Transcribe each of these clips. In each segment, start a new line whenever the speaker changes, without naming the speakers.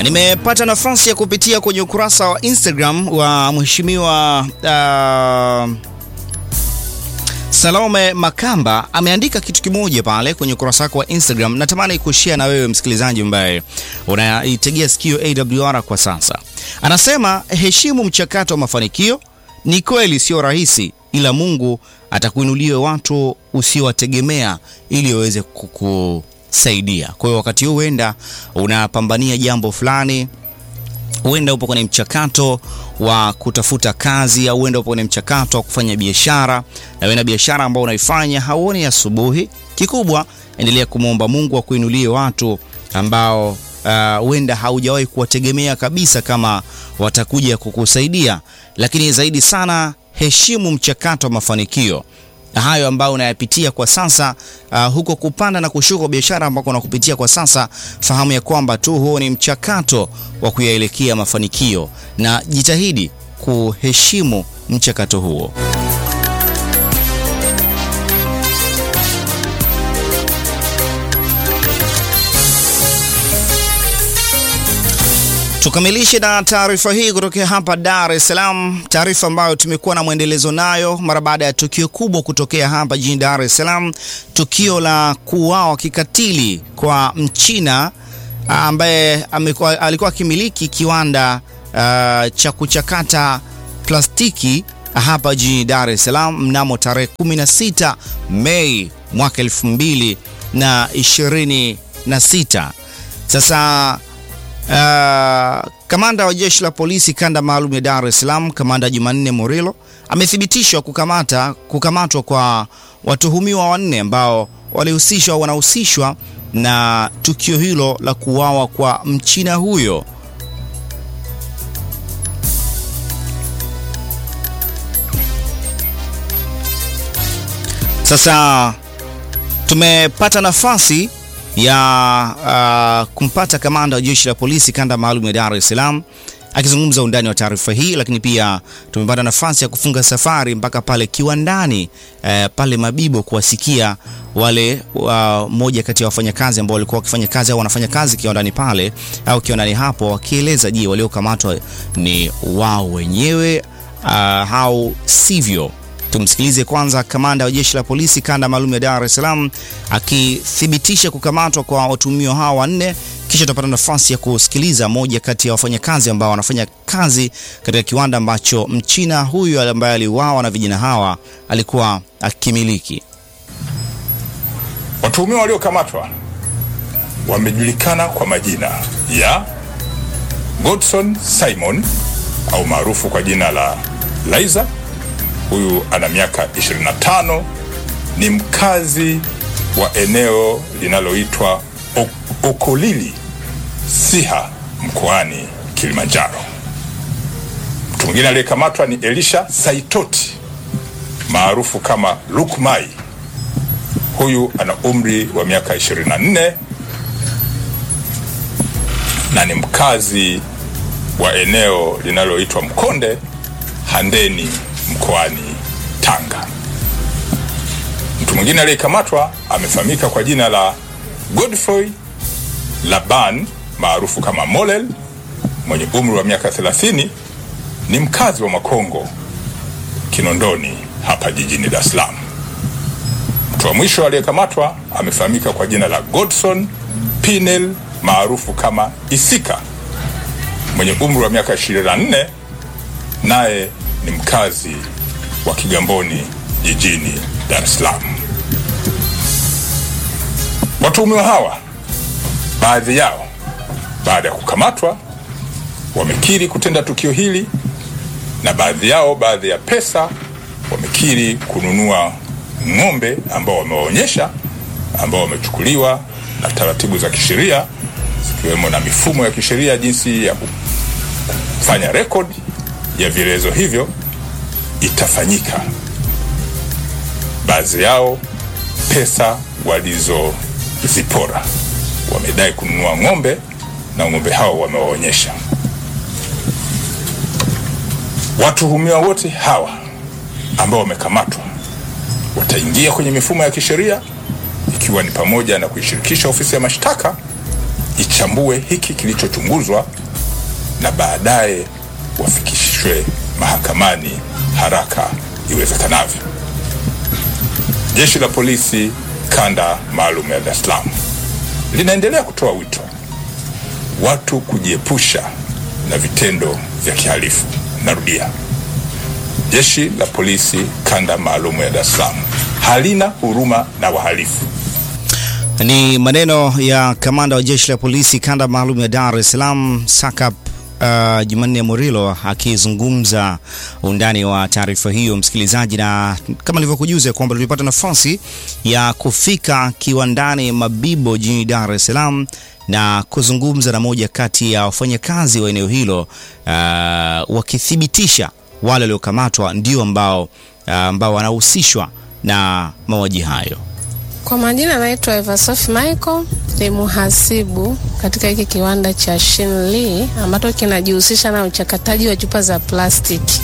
Na nimepata nafasi ya kupitia kwenye ukurasa wa Instagram wa mheshimiwa uh, Salome Makamba ameandika kitu kimoja pale kwenye ukurasa wake wa Instagram. Natamani kushare na wewe msikilizaji ambaye unaitegea sikio AWR kwa sasa. Anasema heshimu mchakato wa mafanikio. Ni kweli sio rahisi, ila Mungu atakuinulia watu usiowategemea ili waweze kukusaidia. Kwa hiyo wakati huu huenda unapambania jambo fulani huenda upo kwenye mchakato wa kutafuta kazi au huenda upo kwenye mchakato wa kufanya biashara, na wewe na biashara ambayo unaifanya hauoni asubuhi. Kikubwa, endelea kumwomba Mungu akuinulie watu ambao huenda uh, haujawahi kuwategemea kabisa kama watakuja kukusaidia, lakini zaidi sana heshimu mchakato wa mafanikio hayo ambayo unayapitia kwa sasa uh, huko kupanda na kushuka biashara ambako unakupitia kwa sasa, fahamu ya kwamba tu huo ni mchakato wa kuyaelekea mafanikio, na jitahidi kuheshimu mchakato huo. Tukamilishe na taarifa hii kutokea hapa Dar es Salaam, taarifa ambayo tumekuwa na mwendelezo nayo mara baada ya tukio kubwa kutokea hapa jijini Dar es Salaam, tukio la kuuawa kikatili kwa Mchina ambaye alikuwa akimiliki kiwanda uh, cha kuchakata plastiki hapa jijini Dar es Salaam mnamo tarehe 16 Mei mwaka 2026. Sasa Uh, kamanda wa jeshi la polisi kanda maalum ya Dar es Salaam, kamanda Jumanne Morilo amethibitishwa kukamata kukamatwa kwa watuhumiwa wanne ambao walihusishwa wanahusishwa na tukio hilo la kuuawa kwa Mchina huyo. Sasa tumepata nafasi ya uh, kumpata kamanda wa jeshi la polisi kanda maalum ya Dar es Salaam akizungumza undani wa taarifa hii, lakini pia tumepata nafasi ya kufunga safari mpaka pale kiwandani uh, pale Mabibo kuwasikia wale uh, moja kati ya wafanyakazi ambao walikuwa wakifanya kazi au wanafanya kazi kiwandani pale au kiwandani hapo, wakieleza je, waliokamatwa ni wao wenyewe uh, au sivyo. Tumsikilize kwanza kamanda wa jeshi la polisi kanda maalum ya Dar es Salaam akithibitisha kukamatwa kwa watuhumiwa hao wanne, kisha tutapata nafasi ya kusikiliza moja kati ya wafanyakazi ambao wanafanya kazi katika kiwanda ambacho mchina huyu ambaye aliuawa na vijana hawa alikuwa akimiliki.
Watuhumiwa waliokamatwa wamejulikana kwa majina ya Godson Simon au maarufu kwa jina la Laiza huyu ana miaka 25, ni mkazi wa eneo linaloitwa Okolili Siha mkoani Kilimanjaro. Mtu mwingine aliyekamatwa ni Elisha Saitoti maarufu kama Lukmai. Huyu ana umri wa miaka 24 na ni mkazi wa eneo linaloitwa Mkonde Handeni mkoani Tanga. Mtu mwingine aliyekamatwa amefahamika kwa jina la Godfrey Laban maarufu kama Molel mwenye umri wa miaka 30, ni mkazi wa Makongo Kinondoni hapa jijini Dar es Salaam. Mtu wa mwisho aliyekamatwa amefahamika kwa jina la Godson Pinel maarufu kama Isika mwenye umri wa miaka 24, naye ni mkazi wa Kigamboni jijini Dar es Salaam. Watuhumiwa hawa baadhi yao baada ya kukamatwa wamekiri kutenda tukio hili, na baadhi yao, baadhi ya pesa wamekiri kununua ng'ombe ambao wamewaonyesha, ambao wamechukuliwa na taratibu za kisheria zikiwemo na mifumo ya kisheria jinsi ya kufanya rekodi ya vielezo hivyo itafanyika. Baadhi yao pesa walizozipora wamedai kununua ng'ombe na ng'ombe hao wamewaonyesha. Watuhumiwa wote hawa ambao wamekamatwa wataingia kwenye mifumo ya kisheria ikiwa ni pamoja na kuishirikisha ofisi ya mashtaka ichambue hiki kilichochunguzwa na baadaye wafikishwe mahakamani haraka iwezekanavyo. Jeshi la Polisi kanda maalum ya Dar es Salaam linaendelea kutoa wito watu kujiepusha na vitendo vya kihalifu. Narudia, jeshi la polisi kanda maalum ya Dar es Salaam halina huruma na wahalifu.
Ni maneno ya kamanda wa jeshi la polisi kanda maalum ya Dar es Salaam Sakap uh, Jumanne Murilo akizungumza undani wa taarifa hiyo, msikilizaji, na kama nilivyokujuza kwamba tulipata nafasi ya kufika kiwandani Mabibo jijini Dar es Salaam na kuzungumza na moja kati ya wafanyakazi wa eneo hilo uh, wakithibitisha wale waliokamatwa ndio ambao uh, ambao wanahusishwa na mauaji hayo.
Kwa majina anaitwa Eversoft Michael, ni muhasibu katika hiki kiwanda cha Shinli ambacho kinajihusisha na uchakataji wa chupa za plastiki.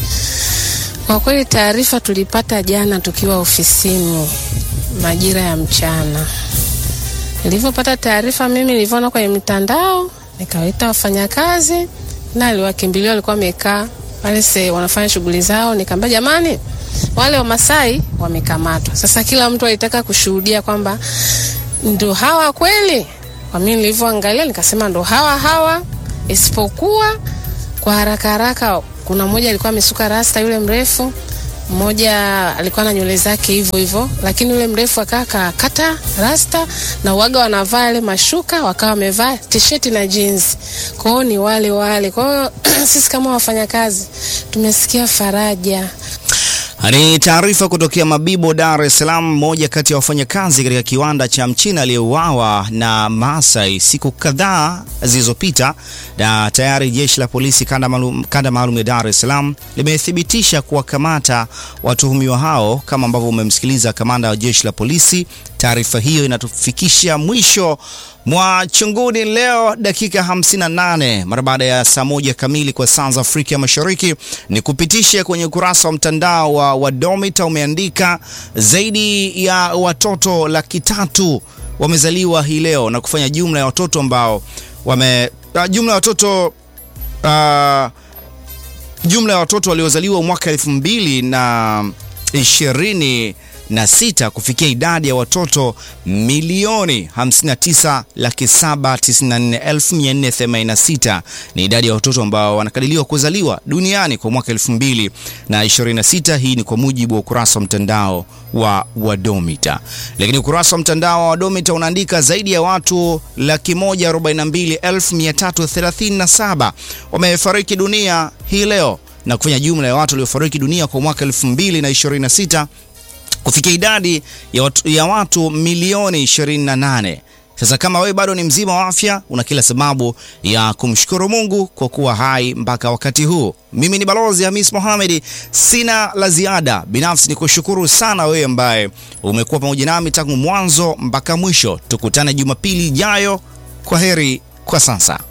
Kwa kweli taarifa tulipata jana tukiwa ofisini majira ya mchana. Nilivyopata taarifa mimi nilivyoona kwenye mitandao, nikawaita wafanyakazi na aliwakimbilia, walikuwa wamekaa pale se wanafanya shughuli zao, nikamwambia jamani, wale Wamasai wamekamatwa. Sasa kila mtu alitaka kushuhudia kwamba ndo hawa kweli. Kwa mimi nilivyoangalia nikasema ndo hawa hawa, isipokuwa kwa haraka haraka, kuna mmoja alikuwa amesuka rasta, yule mrefu mmoja alikuwa na nywele zake hivyo hivyo, lakini yule mrefu akaa kakata rasta na uwaga wanavaa yale mashuka, wakawa wamevaa t-shirt na jeans. Kwa hiyo ni wale wale. Kwa hiyo sisi kama wafanyakazi tumesikia faraja.
Ni taarifa kutokea Mabibo, Dar es Salaam. Mmoja kati ya wafanyakazi katika kiwanda cha Mchina aliyeuawa na Maasai siku kadhaa zilizopita, na tayari jeshi la polisi kanda maalum, kanda maalum ya Dar es Salaam limethibitisha kuwakamata watuhumiwa hao, kama ambavyo umemsikiliza kamanda wa jeshi la polisi. Taarifa hiyo inatufikisha mwisho mwa chunguni leo dakika 58 mara baada ya saa moja kamili kwa saa za Afrika Mashariki. Ni kupitisha kwenye ukurasa wa mtandao wa Wadomita umeandika zaidi ya watoto laki tatu wamezaliwa hii leo na kufanya jumla ya watoto ambao wame uh, jumla ya watoto uh, jumla ya watoto waliozaliwa mwaka elfu mbili na ishirini na sita kufikia idadi ya watoto milioni 59 laki 794,486 ni idadi ya watoto ambao wanakadiriwa kuzaliwa duniani kwa mwaka 2026. Hii ni kwa mujibu wa ukurasa wa mtandao wa Wadomita. Lakini ukurasa wa mtandao wa Wadomita unaandika zaidi ya watu laki 142,337 wamefariki dunia hii leo na kufanya jumla ya watu waliofariki dunia kwa mwaka 2026 kufikia idadi ya watu, ya watu milioni 28. Sasa kama wewe bado ni mzima wa afya, una kila sababu ya kumshukuru Mungu kwa kuwa hai mpaka wakati huu. Mimi ni Balozi Hamis Mohamed, sina la ziada. Binafsi ni kushukuru sana wewe ambaye umekuwa pamoja nami tangu mwanzo mpaka mwisho. Tukutane Jumapili ijayo. Kwa heri kwa sasa.